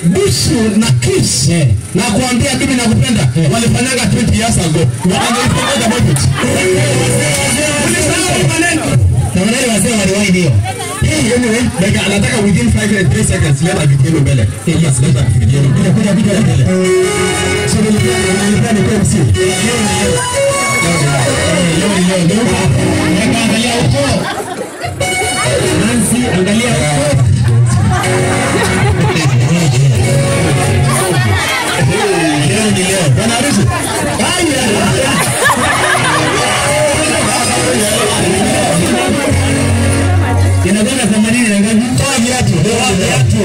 busu na kiss na kuambia mimi nakupenda walifanyanga 20 years ago wanaipongeza budget ulisahau maneno na wale wazee waliwahi ndio hii anyway dakika anataka within 5 3 seconds leta video mbele yes leta video mbele kuja video mbele so nilikuwa nilikuwa ni kwa MC angalia huko Nancy angalia huko leo ni leo bwana harusi inakwenda themanini na ngapi? Toa viatu, toa viatu.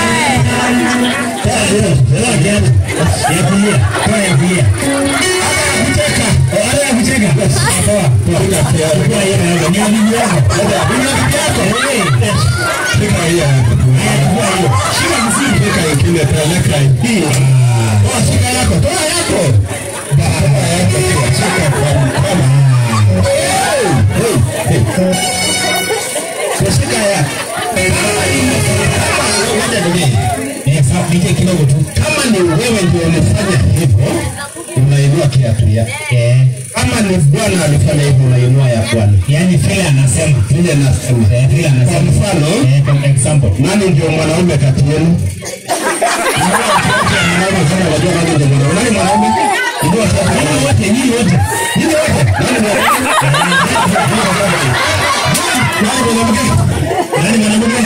Toa viatu, toa viatu. Ya kulia, toa ya kulia. Kucheka, wale ya kucheka. Toa, toa. Toa hiyo na ni bibi yako. Ni bibi yako. Eh. Shika hiyo yako. Haya, toa hiyo. Shika mzee. Shika ingine peleka hii. Toa shika yako, toa yako. Toa yako, shika kwa mkono. Hey, hey, hey. Kushika ya nike kidogo tu. Kama ni wewe ndio unafanya hivyo, unainua kiatu yake. Kama ni Bwana alifanya hivyo, unainua ya Bwana. Yaani vile anasema Vile nasema eh, vile kwa anasema mfano, eh, for example nani ndio mwanaume kati yenu? Mwanaume kama unajua nani ndio mwanaume? Nani mwanaume? Ndio sasa. Nyinyi wote, nyinyi wote. Nyinyi wote. Nani mwanaume? Nani mwanamke? Nani mwanamke?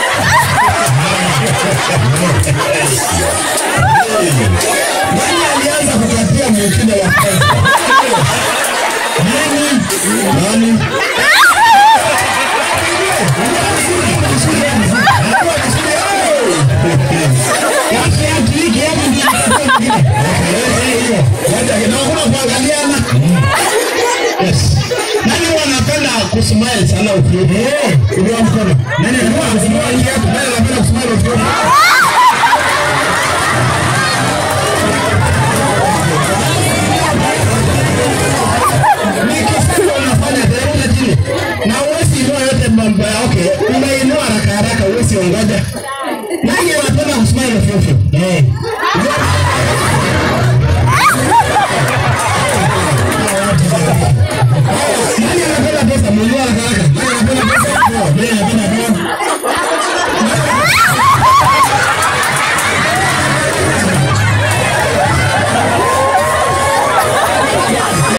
Nani alianza kukatia mwingine wa kwanza? Nani? Nani? Nani wanapenda kusmile sana ukiwa? Inua mkono. Nani anapenda kusmile hapo? Nani anapenda kusmile ukiwa? Nikisikia unafanya tena chini. Na uwezi inua yote mambo ya okay. Unainua haraka haraka uwezi ongoja. Nani anapenda kusmile ukiwa? Eh. Nani anapenda pesa? Mwenyewe